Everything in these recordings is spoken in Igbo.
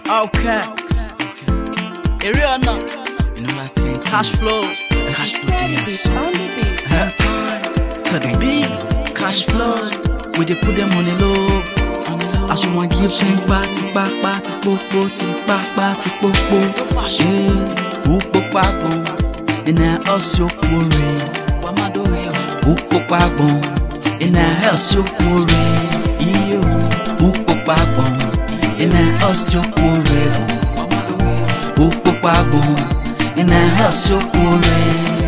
Okay. Area or not? You know I can't Cash flow. cash flow Steady yes. beat on the beat. to the beat. Cash flow. We dey put them on the low. As you want give them party back party popo tipa party popo. Yeah. Upo pagbon. Ina also kore. Upo pagbon. Ina also kore. Iyo. Upo pagbon. Ina also kore. Upo pagbon. Ina also kore.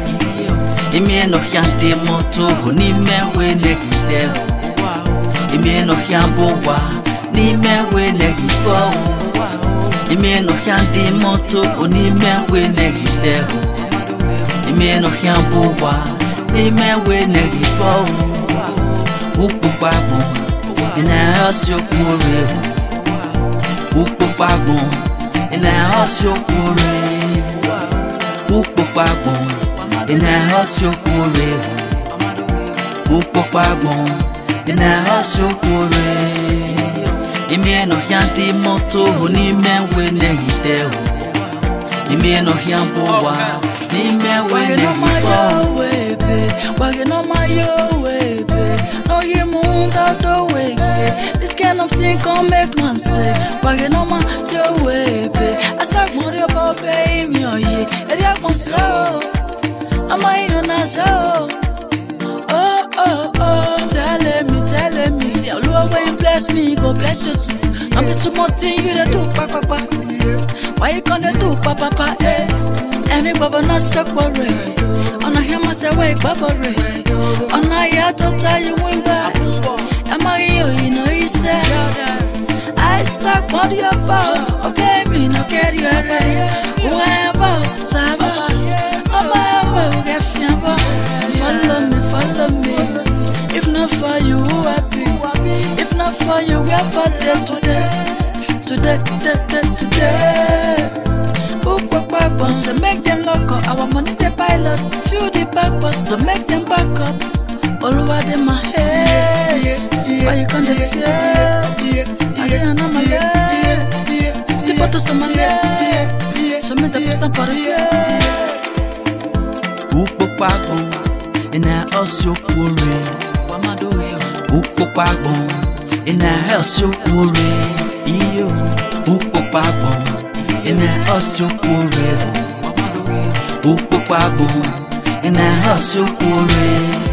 Imi no hiante moto n'ime we negide Imi no hiambo wa n'ime we negide Imi no hiante moto n'ime we negide Imi no hiambo wa n'ime we negide Ukpukpa bụ ị na-ahọsi okwure Ukpukpa bụ ị na-ahọsi okwure Ukpukpa bụ ị na-ahọsi okwure Ukpukpa bụ ị na-ahọsi okwure Ime n'ọhịa ndị moto hụ n'ime nwe negide hụ Ime n'ọhịa mbụwa n'ime nwe Wagging on my negide hụ yo way, babe. Wagging on my yo way, babe. No, you moved out the way, babe. This kind of thing can make man sick. Wagging on my yo way, babe. I said, more about baby, oh yeah. And I want so. I'm a yo na so. Oh, oh, oh. Telling me, telling me. See, Lord, when you bless me, go bless you too. I'm just some more thing you dey do, pa, pa, pa. Why you gonna do, pa, pa, pa, eh? Ẹ̀mí gbọ́bọ̀ náà sọ́pọ̀ rẹ̀. Ọ̀nà yẹn máa ṣẹ̀wé ìgbọ́bọ̀ rẹ̀. Ọ̀nà ìyá tó táyé wí bá. Ẹ máa rí òyìnbó iṣẹ́. Àìsàn pọ́ndí ọ̀pá o. Ọ̀kẹ́ mi náà kẹ́rì ọ̀rẹ́. Wọ́n ẹ̀ bọ̀ sábà. Ọmọ ẹ̀ bọ̀ òkè fi ẹ̀ bọ̀. Follow me, follow me. If not for you, who happy? If not for you, where for them today? Today, today, today, today. Book back back bus, so make them lock up. Our money they pilot, feel the back bus, so make them back up. All over them my head. Why you can't fear? I can't know my leg. Fifty bottles on my leg. So make the put them for the year. Ukpokpa gbọn, ị na-ahọsi okwure. Ukpokpa gbọn, ị na-ahọsi okwure. Iyo. Ukpokpa gbọn, ị na-ahọsi okwure. Ukpokpa gbọn, ị na-ahọsi okwure.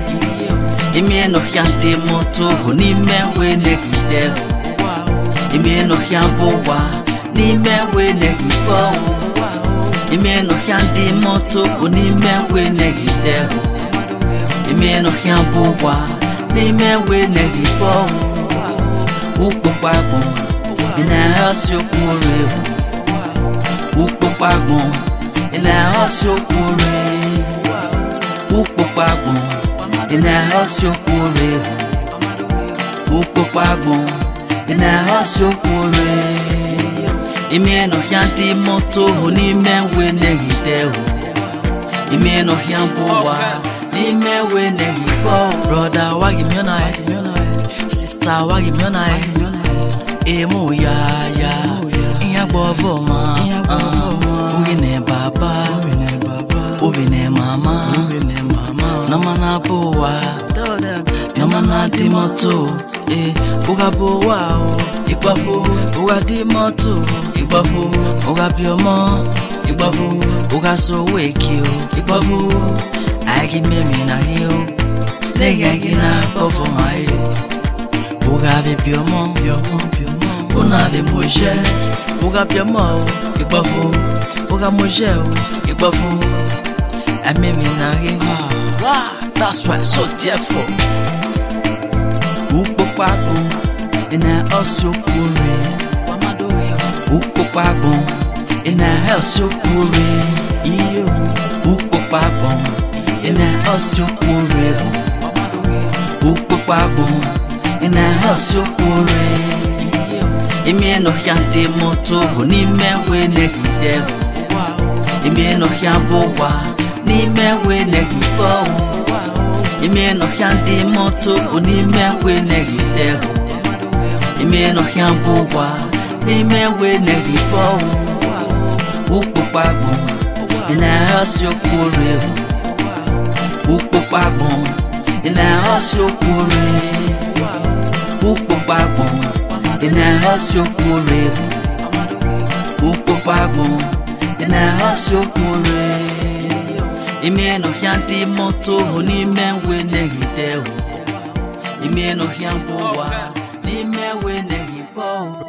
Imi n'ọhịa ndị moto hụ n'ime nwe negide. Imi n'ọhịa mbụwa n'ime nwe negide ọhụụ. Ime n'ọhịa ndị moto bụ n'ime nwe negide hụ Ime n'ọhịa bụwa n'ime nwe negide ọhụ Ukpokpa bụ ị na-ahọsi okwure hụ Ukpokpa bụ ị na-ahọsi okwure Ukpokpa bụ ị na-ahọsi okwure hụ Ukpokpa bụ ị na-ahọsi okwure Ime n'ọhịa ndị moto hụ n'ime nwe negide hụ Ime n'ọhịa mbụwa n'ime nwe negide hụ Brother, wagi me on eye. Sister, wagi me on eye. Emu ya ya. Iya gbovo ma. Ugi ne baba. Ugi ne mama. Nama na bowa. Nama na di moto. Eh, uga bowa o. Igbafo. Uga di moto. Igbafo. Uga biomo. Igbafo. Uga so weki o. Igbafo. Agi memi na hiyo. Nigga gị na-akpọfọ ma ye Uga bi biomo Una bi moje Uga biomo o Igbafo Uga moje o Igbafo Ẹ̀mí mi na rí Wah, that's why so therefore Ukpokpa bụ ị na-ahọsi okwure Ukpokpa bụ ị na-ahọsi okwure Iyo Ukpokpa bụ ị na-ahọsi okwure Ukpokpa bụ ị na-ahọsi okwure Ime n'ọhịa ndị moto bụ n'ime nwe negide hụ Ime n'ọhịa bụwa n'ime nwe negide hụ Ime n'ọhịa ndị moto bụ n'ime nwe negide hụ Ime n'ọhịa bụwa n'ime nwe na-ehibo ukpokpagbụ ị na-aghọsi okwure ukpokpagbụ ị na-aghọsi okwure ukpokpagbụ ị na-aghọsi okwure ukpokpagbụ ị na-aghọsi okwure ime n'ọhịa ndị moto hụ n'ime nwe na-ehite hụ ime n'ọhịa mbụ ụwa n'ime nwe na-ehibo